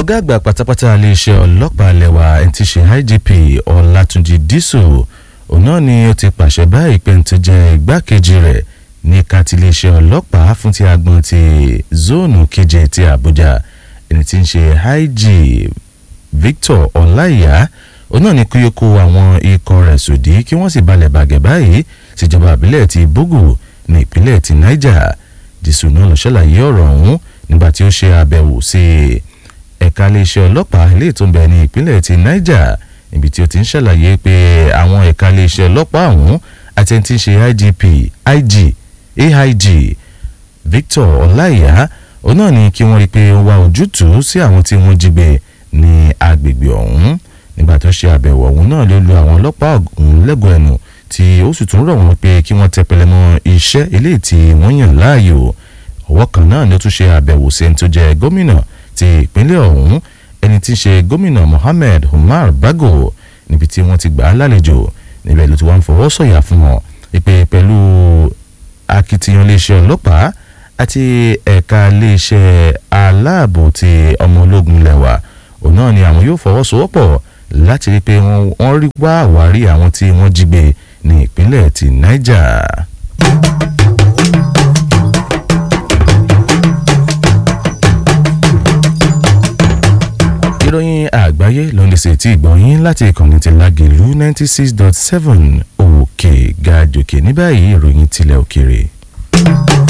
ọ̀gá àgbà pátápátá iléeṣẹ́ ọlọ́pàá lẹ́wà ẹni tí ṣe IGP Ọlátúnjí Dísù òun náà ni ó ti pàṣẹ báyìí pé tó jẹ́ igbákejì rẹ̀ ní kàtí iléeṣẹ́ ọlọ́pàá fún ti agbọn ti zóònù keje ti Àbújá ẹni tí ń ṣe IG Victor Ọláìyá òun náà ni kí ó kó àwọn ikọ̀ rẹ̀ sòdí kí wọ́n sì balẹ̀ bàgẹ́ báyìí síjọba àbílẹ̀ ti Bógù ní ìpínlẹ̀ ti Niger Dísù náà ló ṣàlàyé ọ̀rọ̀ ọ̀hún nígbà tí ó ṣe àbẹ̀wò sí ẹ̀ka iléeṣẹ́ ọlọ́pàá ilé tó ń bẹ ní ìpínlẹ̀ ti Niger níbi tí ó ti ń ṣàlàyé pé àwọn ẹ̀ka iléeṣẹ́ ọlọ́pàá ọ̀hún àti ẹni tí ń ṣe IGP IG AIG Victor Ọláìyá òun náà ni kí wọ́n rí i pé ó wá ojútùú sí àwọn tí wọ́n jí gbé ní agbègbè ọ̀hún nígbà tó ṣe àbẹ̀wò ọ̀hún náà ló lu àwọn ọlọ́pàá ọ̀hún lẹ́gọ̀ọ́ ẹnu tí ó sì tún rọ̀ wọ́n pé kí wọ́n tẹpẹlẹ mọ́ iṣẹ́ eléyìí tí wọ́n yàn láàyò ọwọ́ kan náà ni ó tún ṣe àbẹ̀wò sí ẹni tó jẹ́ gómìnà ti ìpínlẹ̀ ọ̀hún ẹni tí í ṣe gómìnà Mohammed Umar Bago níbi tí wọ́n ti gbà á lálejò níbẹ̀ ló ti wá ń fọwọ́ sọ̀yà fún wọn ìpè pẹ̀lú akitiyan iléeṣẹ́ ọlọ́pàá àti ẹ̀ka iléeṣẹ́ aláàbò ti ọmọ ológun lẹ́wà òun náà ni àwọn yóò fọwọ́sowọ́pọ̀ láti rí i pé wọ́n rí wá àwárí àwọn tí wọ́n jí gbé ní ìpínlẹ̀ ti Niger. ìròyìn àgbáyé ló ń lè ṣe tí ìgbọ̀nyín láti ìkànnì ti Lágelú ninety six dot seven òkè ga jòkè ní báyìí ìròyìn tilẹ̀ òkèrè.